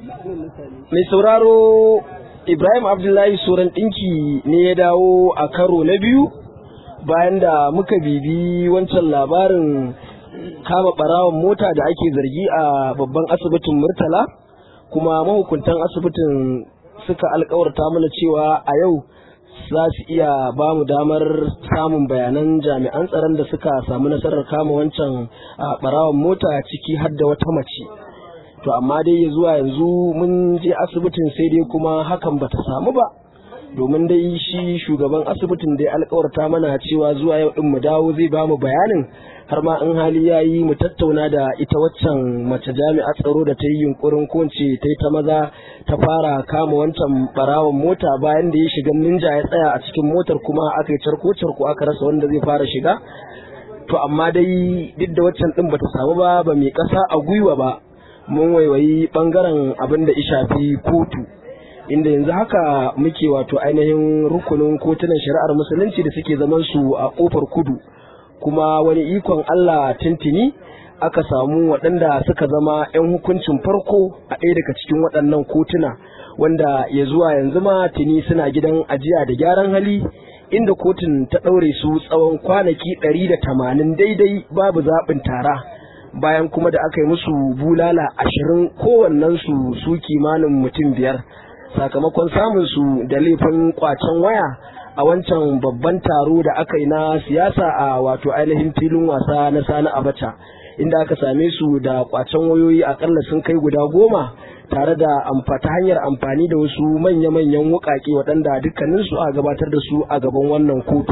mai sauraro ibrahim abdullahi soran ɗinki ne ya dawo a karo na biyu bayan da muka bibi wancan labarin kama ɓarawon mota da ake zargi a babban asibitin murtala kuma mahukuntan asibitin suka alkawarta mana cewa a yau za su iya ba mu damar samun bayanan jami'an tsaron da suka samu nasarar kama wancan ɓarawon mota ciki har da wata mace to amma dai zuwa yanzu mun je asibitin sai dai kuma hakan bata samu ba domin dai shi shugaban asibitin dai alkawarta mana cewa zuwa yau din mu dawo zai ba mu bayanin har ma in hali ya yi mu tattauna da ita waccan mace jami'a tsaro da ta yi yunkurin ko ce ta yi ta maza ta fara kama wancan barawon mota bayan da ya shiga ninja ya tsaya a cikin motar kuma aka yi carko carko aka rasa wanda zai fara shiga to amma dai duk da waccan din bata samu ba ba mai kasa a gwiwa ba mun waiwayi bangaren abin da shafi kotu inda yanzu haka muke wato ainihin rukunin kotunan shari'ar musulunci da suke zaman su a kofar kudu kuma wani ikon Allah tintini aka samu waɗanda suka zama 'yan hukuncin farko a ɗaya daga cikin waɗannan kotuna wanda ya zuwa yanzu ma tuni suna gidan ajiya da gyaran hali inda kotun ta ɗaure su tsawon kwanaki ɗari da tamanin daidai babu zaɓin tara bayan kuma da aka yi musu bulala ashirin kowannensu su kimanin mutum biyar sakamakon samun su da laifin kwacen waya a wancan babban taro da aka yi na siyasa a wato ainihin filin wasa na sani abacha inda aka same su da kwacen wayoyi akalla sun kai guda goma tare da ta hanyar amfani da wasu manya-manyan wukake waɗanda dukkaninsu a gabatar da su a gaban wannan kotu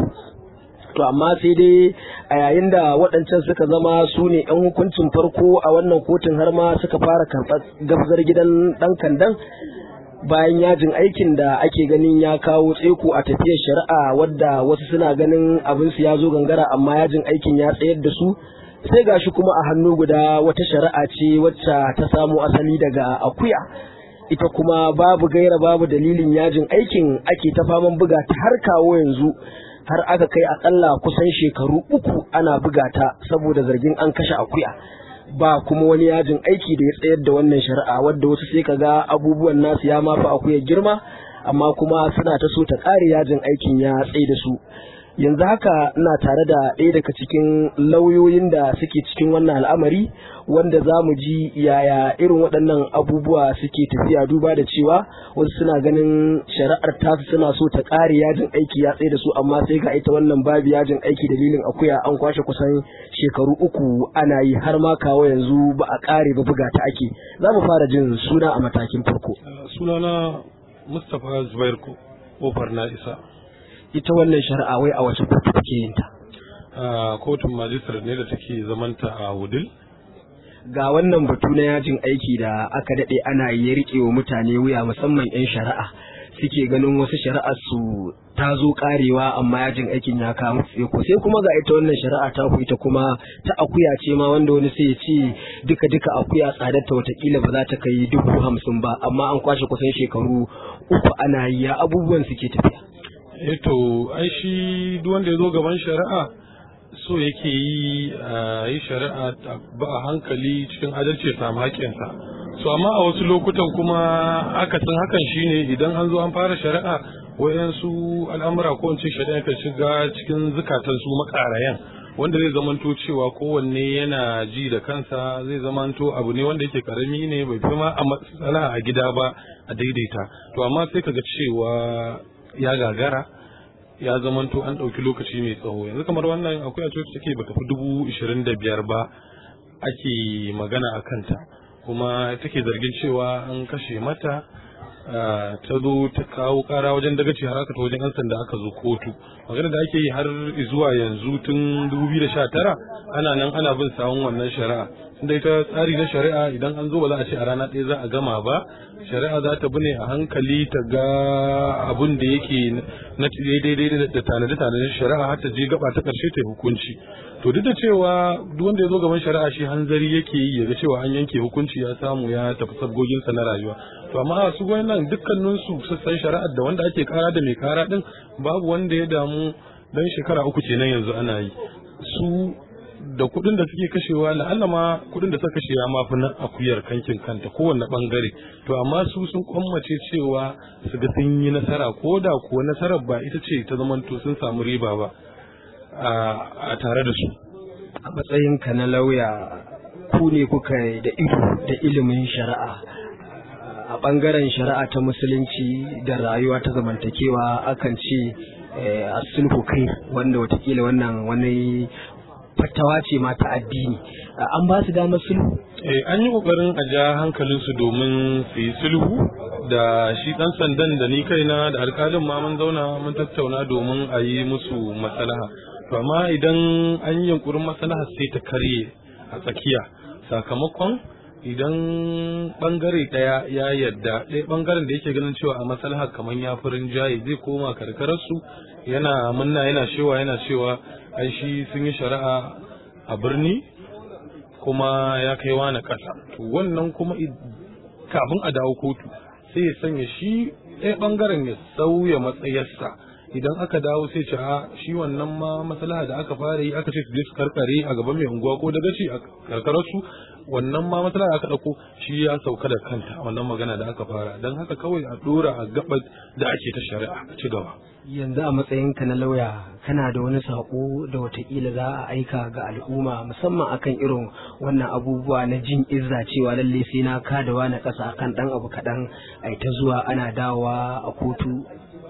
to amma sai dai a yayin da waɗancan suka zama su ne 'yan hukuncin farko a wannan kotun har ma suka fara karɓar gabzar gidan ɗan kandan bayan yajin aikin da ake ganin ya kawo tseko a tafiyar shari'a wadda wasu suna ganin abin su ya zo gangara amma yajin aikin ya tsayar da su sai gashi kuma a hannu guda wata shari'a ce wacce ta samo asali daga akuya ita kuma babu gaira babu dalilin yajin aikin ake ta faman buga ta har kawo yanzu har aka kai akalla kusan shekaru uku ana buga ta saboda zargin an kashe akuya ba kuma wani yajin aiki da ya tsayar da wannan shari'a wadda wasu sai ka ga abubuwan nasu ya mafi akuya girma amma kuma suna ta so ta ƙare yajin aikin ya tsaye da su yanzu haka ina tare da ɗaya daga cikin lauyoyin da suke cikin wannan al'amari wanda za mu ji yaya irin waɗannan abubuwa suke tafiya duba da cewa wasu suna ganin shari'ar tasu suna so ta ƙare yajin aiki ya tsaye da su amma sai ga ita wannan babu yajin aiki dalilin akuya an kwashe kusan shekaru uku ana yi har ma kawo yanzu ba a ƙare ba buga ta ake za mu fara jin suna a matakin farko sunana mustapha zubair kofar na isa ita wannan shari'a wai a wace kotu take yin ta a kotun majistar ne da take zamanta a wudil ga wannan batu na yajin aiki da aka daɗe ana yi rike wa mutane wuya musamman 'yan shari'a suke ganin wasu shari'ar su ta zo karewa amma yajin aikin ya kama ko sai kuma ga ita wannan shari'a ta ku ita kuma ta akuya ce ma wanda wani sai ya ce duka duka akuya tsadarta watakila ba za ta kai dubu hamsin ba amma an kwashe kusan shekaru uku ana yi ya abubuwan suke tafiya eh to ai shi duk wanda ya zo gaban shari'a so yake yi a yi shari'a ba a hankali cikin adalci ya samu haƙƙinsa so amma a wasu lokutan kuma akasin hakan shine idan an zo an fara shari'a wayansu al'amura ko in ce shari'a kan shiga cikin zukatan su makarayan wanda zai zamanto cewa kowanne yana ji da kansa zai zamanto abu ne wanda yake karami ne bai fi ma a matsala a gida ba a daidaita to amma sai kaga cewa ya gagara ya zamanto an ɗauki lokaci mai tsawo yanzu kamar wannan akwai a coci take bata fi dubu ishirin da biyar ba ake magana a kanta kuma take zargin cewa an kashe mata ta zo ta kawo kara wajen dagaci har aka ta wajen 'yan sanda aka zo kotu magana da ake yi har zuwa yanzu tun 2019 ana nan ana bin sawun wannan shari'a inda ita tsari na shari'a idan an zo ba za a ce a rana ɗaya za a gama ba shari'a za ta bune a hankali ta ga abun da yake na daidai da tanade tanade shari'a har ta je gaba ta karshe ta hukunci to duk da cewa duk wanda ya zo gaban shari'a shi hanzari yake yi ya ga cewa an yanke hukunci ya samu ya tafi sabgoginsa na rayuwa to amma su nan dukkanin su sassan shari'ar da wanda ake kara da mai kara din babu wanda ya damu dan shekara uku kenan yanzu ana yi su da kuɗin da suke kashewa la'alla ma kuɗin da suka kashe ya mafi na akuyar kankin kanta kowanne bangare to amma su sun kwammace cewa su ga sun yi nasara ko da kuwa nasarar ba ita ce ta zamanto sun samu riba ba a tare da su a matsayinka na lauya ku ne kuka da ido da ilimin shari'a a ɓangaren shari'a ta musulunci da rayuwa ta zamantakewa akan ce a sulhu kai wanda watakila wannan wani fatawa ce ma ta addini an ba su damar sulhu an yi kokarin a ja hankalinsu domin su yi sulhu da shi dan sandan da ni kaina da alkalin ma mun zauna mun tattauna domin a yi musu maslaha to amma idan an yi yunkurin maslaha sai ta karye a tsakiya sakamakon idan bangare daya ya yadda ɗaya bangaren da yake ganin cewa a maslaha kamar ya furin jaye zai koma karkararsu yana munna yana cewa yana cewa ai shi sun yi shari'a a birni kuma ya kai wani ƙasa to wannan kuma kafin a dawo kotu sai ya sanya shi ɗaya bangaren ya sauya matsayarsa idan aka dawo sai ce a shi wannan ma maslaha da aka fara yi aka ce su je su karkare a gaban mai unguwa ko daga ci a karkararsu wannan ma matsala da aka ɗauko shi ya sauka da kanta wannan magana da aka fara don haka kawai a ɗora a gaba da ake ta shari'a a ci gaba yanzu a matsayinka na lauya kana da wani saƙo da watakila za a aika ga al'umma musamman akan irin wannan abubuwa na jin izza cewa lalle sai na kadawa na ƙasa akan ɗan abu kaɗan ai ta zuwa ana dawowa a kotu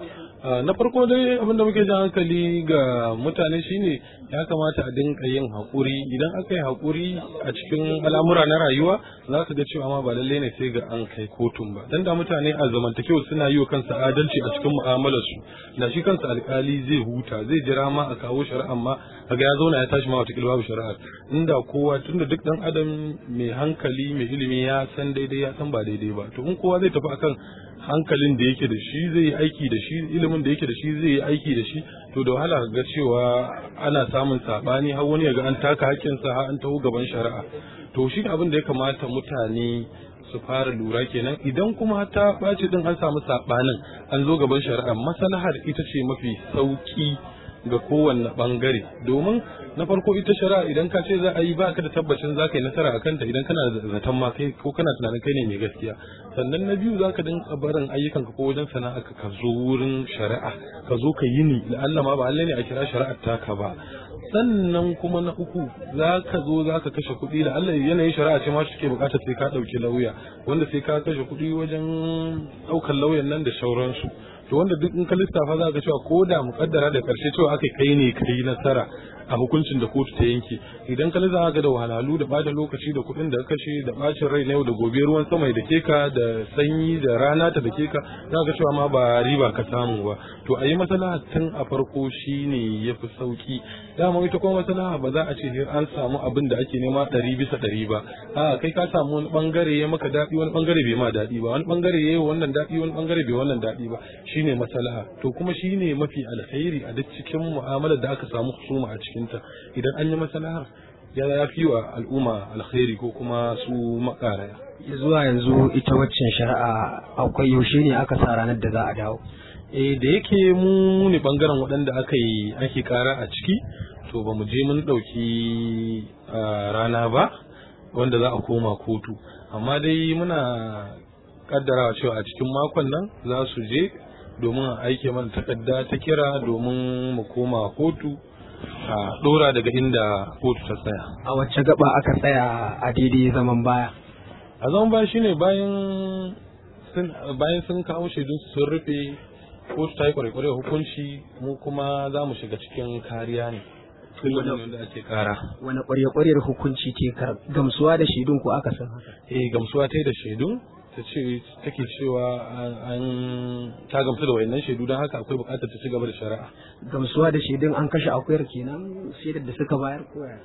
na farko dai abin da muke jan hankali ga mutane shine ya kamata a dinka yin haƙuri idan aka yi haƙuri a cikin al'amura na rayuwa za ka ga cewa ma ba lallai ne sai ga an kai kotun ba dan da mutane a zamantakewa suna yi wa kansa adalci a cikin mu'amalar su da shi kansa alkali zai huta zai jira ma a kawo shari'a ma kaga ya zauna ya tashi ma wata babu shari'a inda kowa tunda duk dan adam mai hankali mai ilimi ya san daidai ya san ba daidai ba to in kowa zai tafi akan hankalin da yake da shi zai yi aiki da shi ilimin da yake da shi zai yi aiki da shi to da wahala ga cewa ana samun sabani har wani yaga an taka hakkinsa har an taho gaban shari'a to shi abin da ya kamata mutane su fara lura kenan idan kuma ta ɓaci din an samu sabanin an zo gaban shari'a maslahar ita ce mafi sauki ga kowanne bangare domin na farko ita shari'a idan ka ce za a yi baka da tabbacin za ka yi nasara a kanta idan kana da zaton ma kai ko kana tunanin kai ne mai gaskiya sannan na biyu za ka dinka barin ayyukanka ko wajen sana'a ka zo wurin shari'a ka zo ka yi ni la'alla ma ba Allah ne a kira shari'ar taka ba sannan kuma na uku za ka zo za ka kashe kuɗi da Allah yanayin shari'a ce ma suke bukatar sai ka ɗauki lauya wanda sai ka kashe kuɗi wajen ɗaukar lauyan nan da sauransu to wanda duk in ka lissafa za ka cewa ko da mukaddara da karshe cewa aka kai ne kai nasara a hukuncin da kotu ta yanke idan ka lissafa ga da wahalhalu da bada lokaci da kuɗin da kashe da bacin rai na yau da gobe ruwan sama da keka da sanyi da rana ta da keka za ka cewa ma ba riba ka samu ba to a yi maslaha tun a farko shine ya fi sauki dama ita kuma maslaha ba za a ce an samu abin da ake nema ɗari bisa ɗari ba a kai ka samu wani bangare ya maka daɗi wani bangare bai ma daɗi ba wani bangare ya yi wannan daɗi wani bangare bai wannan daɗi ba shine maslaha to kuma shine mafi alkhairi a duk cikin mu'amalar da aka samu husuma a cikinta idan an yi maslahar ya ya fi wa al'umma alkhairi ko kuma su makaraya zuwa yanzu ita waccan shari'a akwai yaushe ne aka sa ranar da za a dawo eh da yake mu ne bangaren waɗanda aka yi ake kara a ciki to ba mu je mun ɗauki rana ba wanda za a koma kotu amma dai muna kaddarawa cewa a cikin makon nan za su je domin a aike mana takarda ta kira domin mu koma kotu a dora daga inda kotu ta tsaya a wacce gaba aka tsaya a daidai zaman baya a zaman baya shine bayan sun bayan sun kawo shaidun sun rufe kotu ta yi kwarekware hukunci mu kuma za mu shiga cikin kariya ne da ake kara wani kwarya-kwaryar hukunci ce gamsuwa da shaidun ko aka san haka eh gamsuwa ta yi da shaidun ta ce take cewa an ta gamsu da wayannan shaidu don haka akwai bukatar ta ci gaba da shari'a gamsuwa da shaidun an kashe akuyar kenan shaidar da suka bayar koya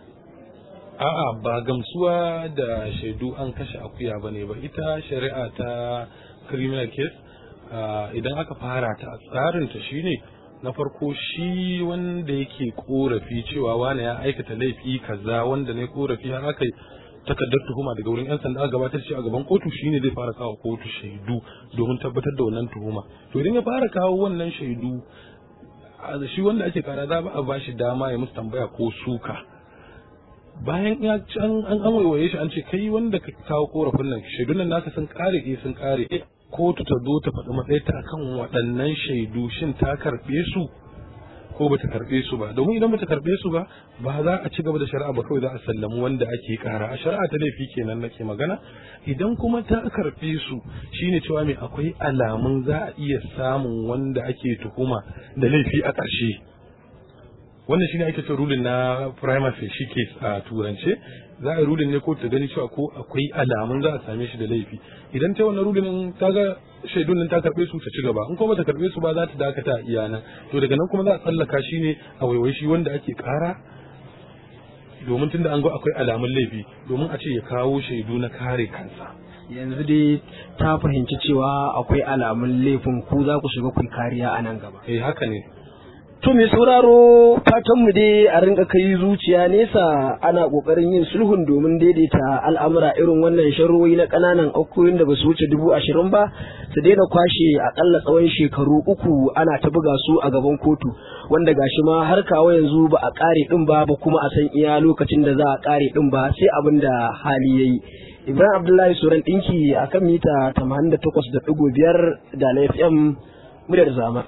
a'a ba gamsuwa da shaidu an kashe akuya ba ne ba ita shari'a ta criminal case idan aka fara ta tsarin ta shine na farko shi wanda yake korafi cewa wani ya aikata laifi kaza wanda ne korafi har aka takardar tuhuma daga wurin yan sanda gabatar shi a gaban kotu shine zai fara kawo kotu shaidu domin tabbatar da wannan tuhuma to idan ya fara kawo wannan shaidu shi wanda ake kara za ba a bashi dama ya musu tambaya ko suka bayan ya ci an an an waiwaye shi an ce kai wanda ka kawo korafin nan shaidun nan naka sun kare eh sun kare kotu ta zo ta faɗi matsayinta akan waɗannan shaidu shin ta karɓe su ko bata karɓe su ba domin idan bata karɓe su ba ba za a ci gaba da shari'a ba kawai za a sallami wanda ake kara a shari'a ta laifi kenan nake magana idan kuma ta karɓe su shine cewa me akwai alamun za a iya samun wanda ake tuhuma da laifi a ƙarshe wannan shine ake cewa rulin na primacy shi case a turance za a yi rulin ne ko ta gani cewa ko akwai alamun za a same shi da laifi idan ta wannan rulin ta ga shaidun nan ta karbe su ta ci gaba in kuma ta karbe su ba za ta dakata a iya nan to daga nan kuma za a tsallaka shi ne a waiwai shi wanda ake kara domin tunda an ga akwai alamun laifi domin a ce ya kawo shaidu na kare kansa yanzu dai ta fahimci cewa akwai alamun laifin ku za ku shiga ku kariya a nan gaba eh haka ne To mai sauraro fatan mu dai a rinka kai zuciya nesa ana kokarin yin sulhun domin daidaita al'amura irin wannan sharroyi na kananan akuyoyin da ba su wuce dubu ashirin ba su daina kwashe akalla tsawon shekaru uku ana ta buga su a gaban kotu wanda gashi ma har kawo yanzu ba a kare din ba ba kuma a san iya lokacin da za a kare din ba sai abin da hali yayi Ibrahim Abdullahi Suran dinki akan mita 88.5 da FM muryar zama